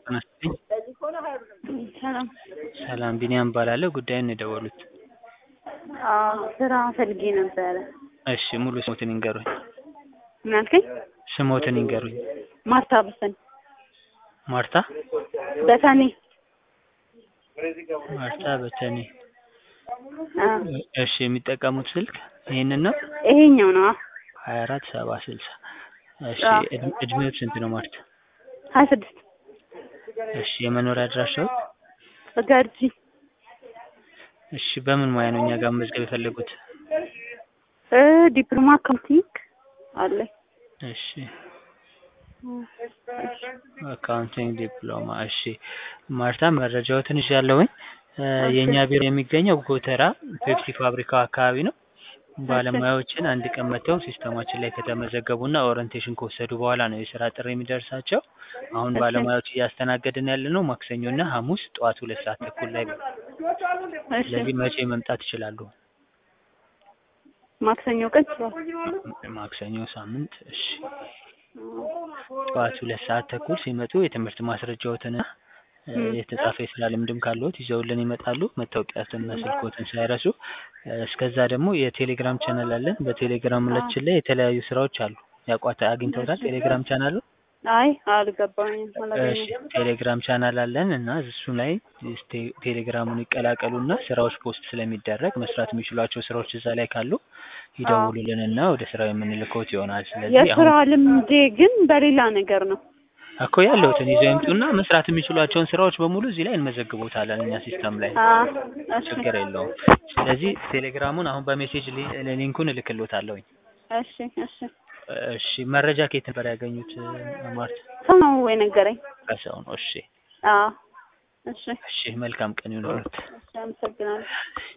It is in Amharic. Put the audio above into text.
ጤና ይስጥልኝ። ሰላም ሰላም ቢኒያም እባላለሁ። ጉዳዩን ነው የደወሉት? አዎ ስራ ፈልጌ ነበረ። እሺ ሙሉ ስሞትን ይንገሩኝ? ምን አልከኝ? ስሞትን ይንገሩኝ? ማርታ በሰን ማርታ በሰኔ ማርታ በተኔ። አ እሺ የሚጠቀሙት ስልክ ይሄንን ነው? ይሄኛው ነው። ሀያ አራት ሰባ ስልሳ እሺ አዎ። እድሜ- እድሜዎት ስንት ነው ማርታ? ሀያ ስድስት እሺ የመኖሪያ አድራሻው? ገርጂ እሺ በምን ሙያ ነው እኛ ጋር መመዝገብ የፈለጉት? እ ዲፕሎማ አካውንቲንግ አለ። እሺ አካውንቲንግ ዲፕሎማ። እሺ ማርታ መረጃዎትን ይዣለሁኝ። እ የእኛ ቢሮ የሚገኘው ጎተራ ፔፕሲ ፋብሪካው አካባቢ ነው። ባለሙያዎችን አንድ ቀን መጥተው ሲስተማችን ላይ ከተመዘገቡና ኦሪንቴሽን ከወሰዱ በኋላ ነው የስራ ጥሪ የሚደርሳቸው። አሁን እሺ። ባለሙያዎች እያስተናገድን ያለ ነው ማክሰኞና ሐሙስ ጠዋት ሁለት ሰዓት ተኩል ላይ ነው። እሺ ስለዚህ መቼ መምጣት ይችላሉ? ማክሰኞ ቀን ስራ ማክሰኞ ሳምንት። እሺ ጠዋት ሁለት ሰዓት ተኩል ሲመጡ የትምህርት ማስረጃዎትና እ ም። የተጻፈ የስራ ልምድም ካለዎት ይዘውልን ይመጣሉ። መታወቂያትና ስልክዎትን ሳይረሱ። እ እስከዛ ደግሞ የቴሌግራም ቻናል አለን። በቴሌግራማችን ላይ የተለያዩ ስራዎች አሉ። ያቋታ አግኝተውታል ቴሌግራም ቻናሉ? አይ አልገባኝም እሺ አላገኘሁም። ቴሌግራም ቻናል አለን እና እሱ ላይ ስቴ- ቴሌግራሙን ይቀላቀሉና ስራዎች ፖስት ስለሚደረግ መስራት የሚችሏቸው ስራዎች እዛ ላይ ካሉ ይደውሉልንና ወደ ስራው የምንልከውት ይሆናል። ስለዚህ የስራ አሁን ልምዴ ግን በሌላ ነገር ነው። እኮ ያለውትን ይዘው ይምጡና መስራት የሚችሏቸውን ስራዎች በሙሉ እዚህ ላይ እንመዘግቦታለን እኛ ሲስተም ላይ አ እሺ ችግር የለውም። ስለዚህ ቴሌግራሙን አሁን በሜሴጅ ሊ- ሊንኩን እልክልዎታለሁኝ። እሺ እሺ እሺ መረጃ ከየት ነበር ያገኙት ማርት? ሰው ነው ወይ ነገረኝ? ከሰው ነው። እሺ አዎ እሺ እሺ መልካም ቀን ይሁንልዎት። እሺ አመሰግናለሁ።